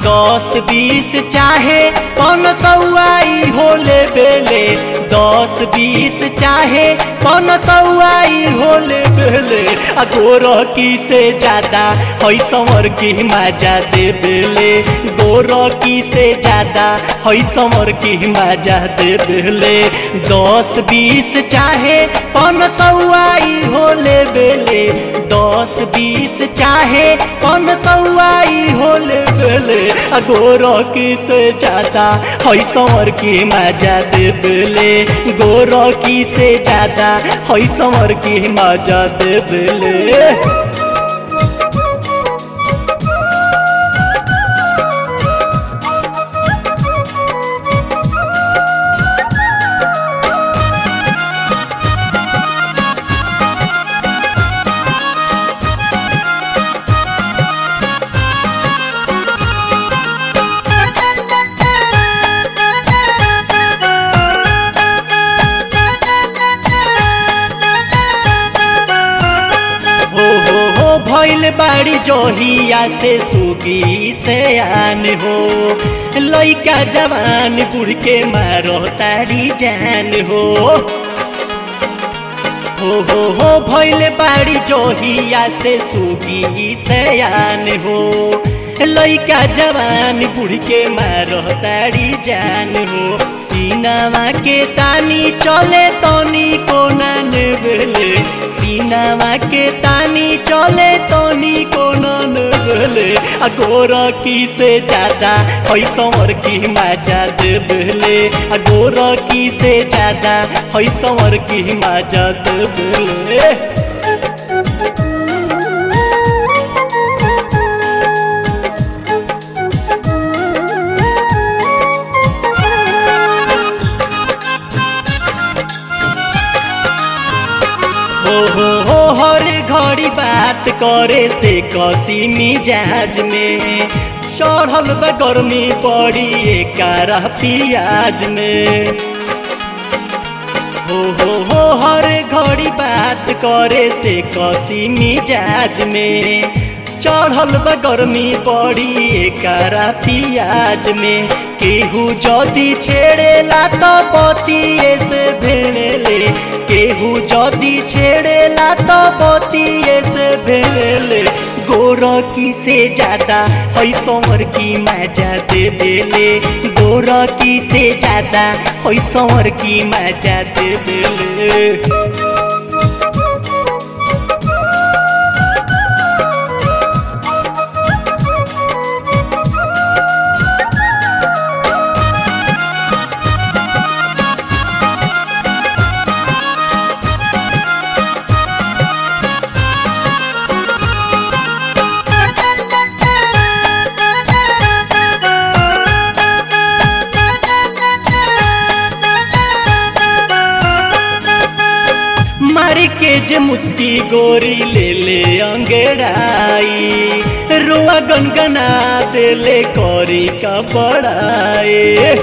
दस बीस चाहे पन सौआई होले बेले दस बीस चाहे पन सौआई होले बेले आ गोर की से ज्यादा है समर की मजा दे बेले गोर की से ज्यादा है समर की मजा दे बेले दस बीस चाहे पन सौआई होले बेले दस बीस चाहे पन सौआई होले बेले आ गोर की से ज्यादा है समर की मजा दे बेले गोर की से ज्यादा है समर की मजा दे बेले हो हो हो भइल बाड़ी जोहिया से सुगी से आन हो लइका जवान बुढ़ के मारो तारी जान हो हो हो हो भइल बाड़ी जोहिया से सुगी से आन हो लइका जवान बुढ़ के मारो तारी जान हो सीनावा के तानी चले तनी को नान बेले सीनावा के तानी चले तनी को नान बेले आ गोर की से ज्यादा है समर की मजा दे बेले आ गोर की से ज्यादा है समर की मजा दे बेले हो हो हो हर घड़ी बात करे से कसी मिजाज में चढ़ल बा गर्मी पड़ी एकारा पियाज में हो हो हो हर घड़ी बात करे से कसी मिजाज में चढ़ल बा गर्मी पड़ी एकारा पियाज में केहू जदी छेड़ेला तो बतिए से भेड़ेले केहू जदी छेड़ेला तो बतिए से भेड़ेले गोर की से ज्यादा है समर की मजा दे बेले गोर की से ज्यादा है समर की मजा दे बेले मारी के जे मुस्की गोरी ले ले अंगड़ाई रुआ गनगना देले करी का बड़ाए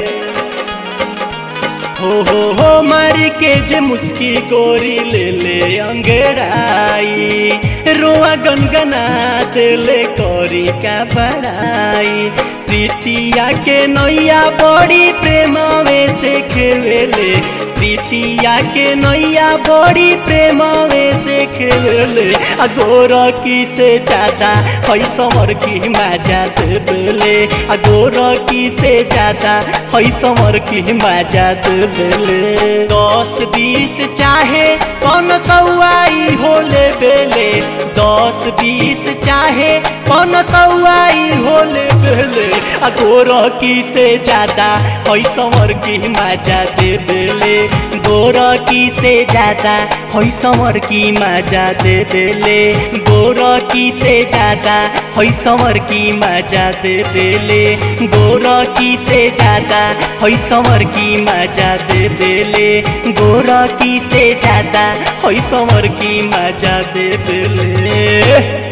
हो हो हो मारी के जे मुस्की गोरी ले ले अंगड़ाई रुआ गनगना देले करी का बड़ाई प्रीतिया के नैया बड़ी प्रेम में से खेले प्रीतिया के नैया बड़ी प्रेम में से खेले आ गोर की से ज्यादा है समर की मजा देले आ गोर की से ज्यादा है समर की मजा देले दस बीस चाहे कौन सौआई होले बेले दस बीस चाहे कौन सौआई होले बेले आ गोर की से ज्यादा है समर की मजा दे बेले गोर की से ज्यादा है समर की मजा दे बेले गोर की से ज्यादा है समर की मजा दे बेले गोर की से ज्यादा है समर की मजा दे बेले गोर की से ज्यादा है समर की मजा दे बेले